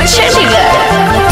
super Chandigarh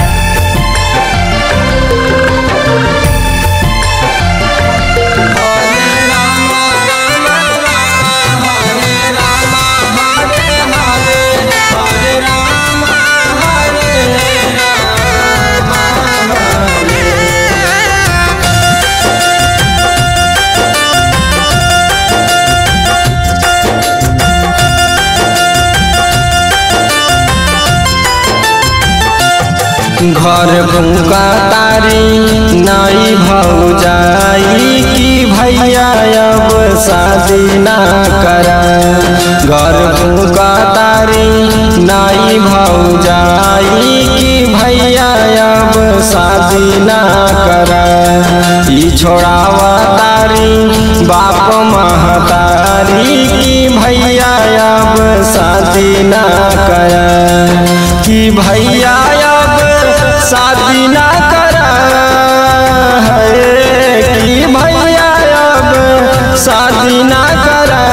घर भूका तारी नाई भौजाई की भैया अब शादी ना करा घर भूका तारी नाई भौजाई की भैया अब शादी ना करा ई छोड़ावा तारी बाप महतारी की भैया अब शादी ना करा कि भैया अब शादी ना करा है कि भैया अब शादी ना करा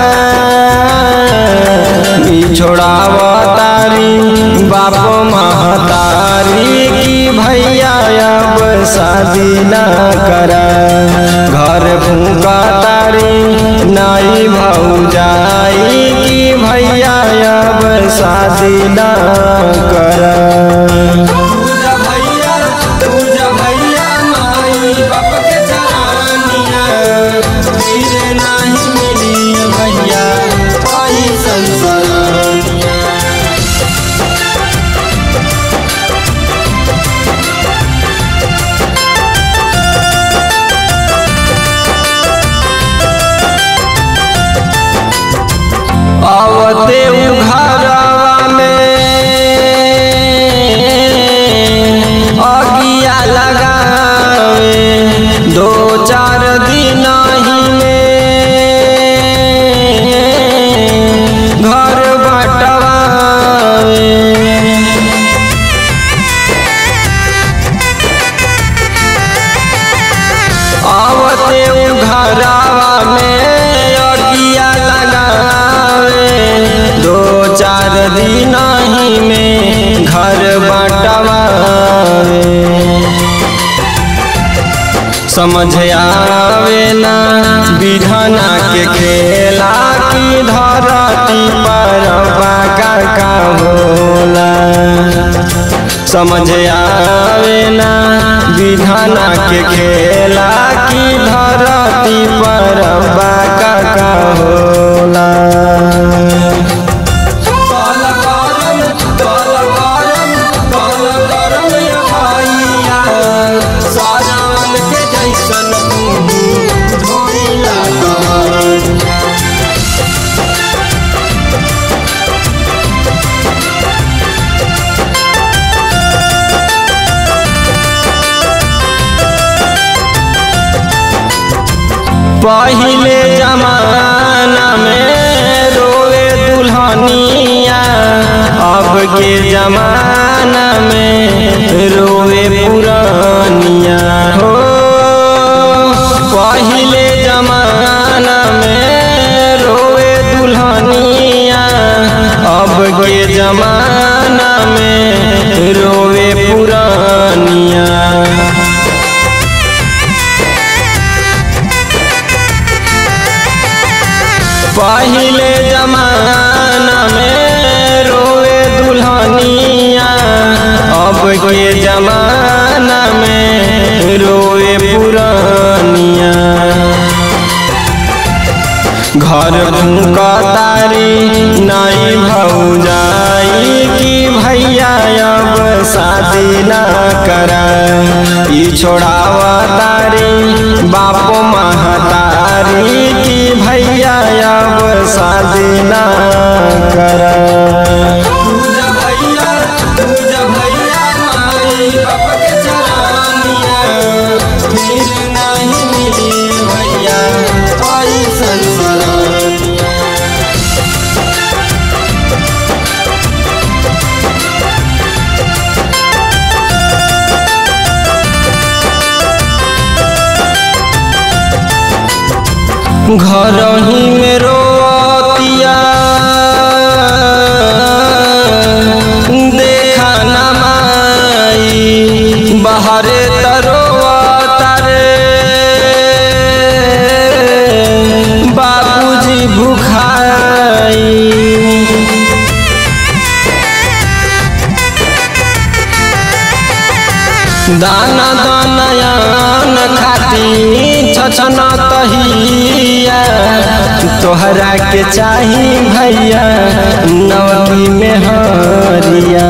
ई छोड़ावा तारी बाप महतारी की भैया अब शादी ना करा घर फूका तारी नाई भौजाई की भैया अब शादी ना करा पूजा भैया पूजा भैया माई बाप के चरानिया फिर नहीं मिली भैया आई संसारिया आवते उ घरवा में अगिया लगावे दो चार दिन ही में घर बटवावे आवते उ घरवा में अगिया लगावे दो चार दिन ही में घर बटवावे समझ आवे ना विधना के खेला की धरती पर बाका का होला समझ आवे ना विधाना के खेला की धरती पर बाका का होला कल करम कल करम कल करम ये भैया साजन के जैसन मुँह धोइला कवरिया पहिले जमाना में रोवे दुल्हनिया अब के जमाना में रोवे पुरानिया हो पहिले जमाना में रोवे दुल्हनिया अब के जमाना में रोवे पुरानिया पहिले जमाना में रोवे दुल्हनिया अब के जमाना में रोवे पुरानिया घर भूका तारी नाई भौजाई की भैया अब शादी ना करा ई छोड़ावा तारी बाप महतारी की भैया अब शादी ना करा पूजा भैया पूजा भैया माई बाप के चरानिया फिर नहीं मिली भैया आई संसारिया घर ही में रोतिया देखा न दाना दानयन खाती छछन तहिया तोहरा के चाही भैया नवमी में हरिया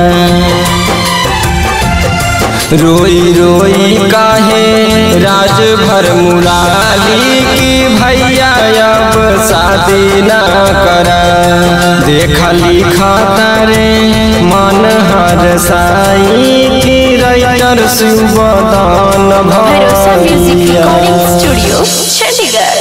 रोई रोई काहे राज भर मुराली की भैया अब शादी ना कर देखली खतरे मन हर साई की रैतर सुबदान भरोसा म्यूजिक भैया रिकॉर्डिंग स्टूडियो चंडीगढ़